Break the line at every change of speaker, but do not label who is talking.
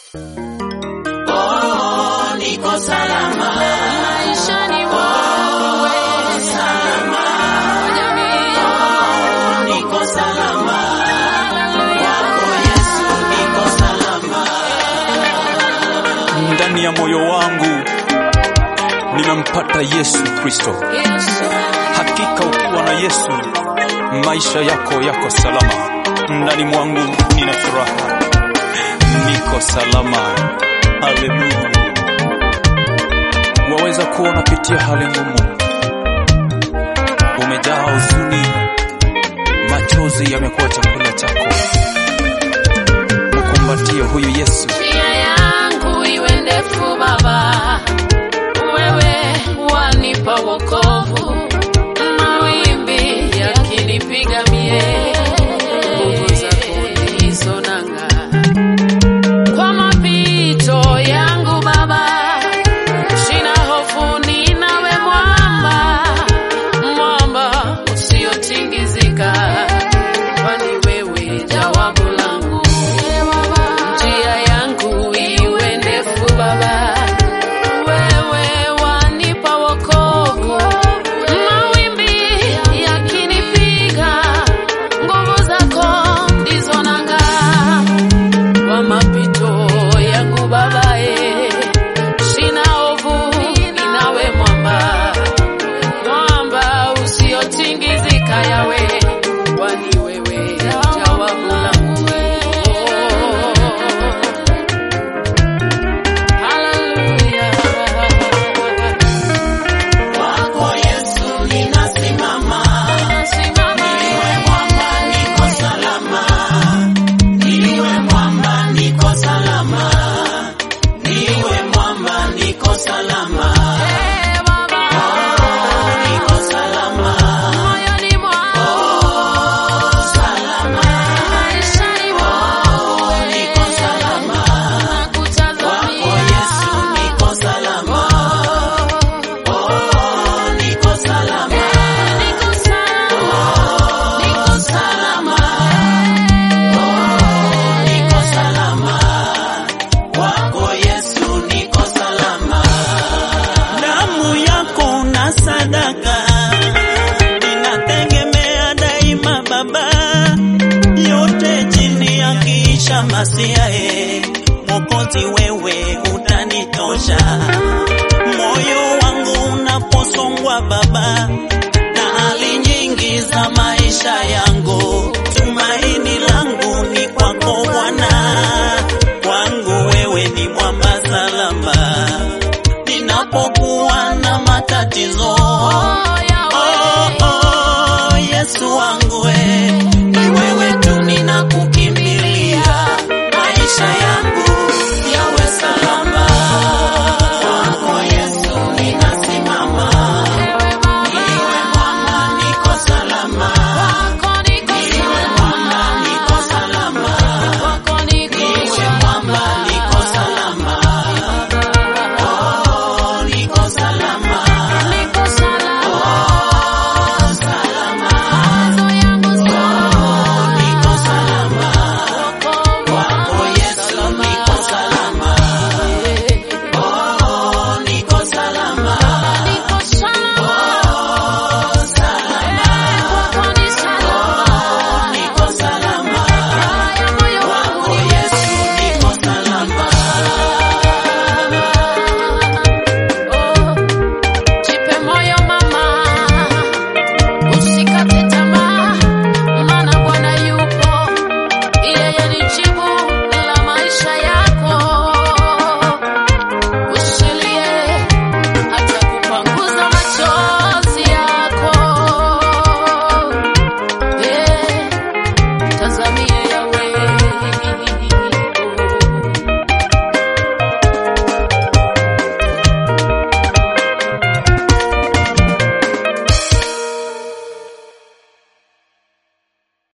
Oh, niko salama.
maishani mwangu wewe.
Salama.
Jamii,
Oh, niko salama. Kwako Yesu niko salama.
ndani ya moyo wangu nimempata Yesu Kristo.
Yesu,
Hakika ukiwa na Yesu maisha yako yako salama. Ndani mwangu nina furaha, niko salama. Haleluya! Waweza kuwa unapitia hali ngumu, umejaa huzuni, machozi yamekuwa chakula chako. Mkumbatie huyu Yesu.
njia yangu iwe ndefu Baba, wewe wanipa wokovu, mawimbi yakinipiga mie, nguvu zako ndizo nanga kwa mapito yangu Baba, sina hofu, ninawe mwamba, mwamba usiotingizika, kwani wewe jawabu langu. Njia yangu iwe ndefu Baba, wewe wanipa wokovu, mawimbi yakinipiga, nguvu zako ndizo nanga kwa mapito yangu babae, sina hofu, ninawe mwamba, mwamba usiotingizika yawe, kwani wewe jawabu langu. Haleluya.
Kwako Yesu ninasimama.
Nasimama
Niwe mwamba niko salama. Niwe mwamba niko salama. Niwe mwamba niko salama.
Eh, Baba,
Niko salama.
moyoni mwangu,
Salama.
maishani mwangu,
Niko salama.
nakutazamia.
Kwako Yesu niko salama. Oh, niko salama.
Niko salama, niko salama.
Oh, niko salama. Kwako Yesu niko salama.
damu yako na sadaka ninategemea daima Baba, yote chini ya kiisha Masiae, Mwokozi wewe utanitosha. Moyo wangu unaposongwa Baba na hali nyingi za maisha yangu, tumaini langu ni kwako Bwana, kwangu wewe ni mwamba salama ninapokuwa na matatizo
Oh,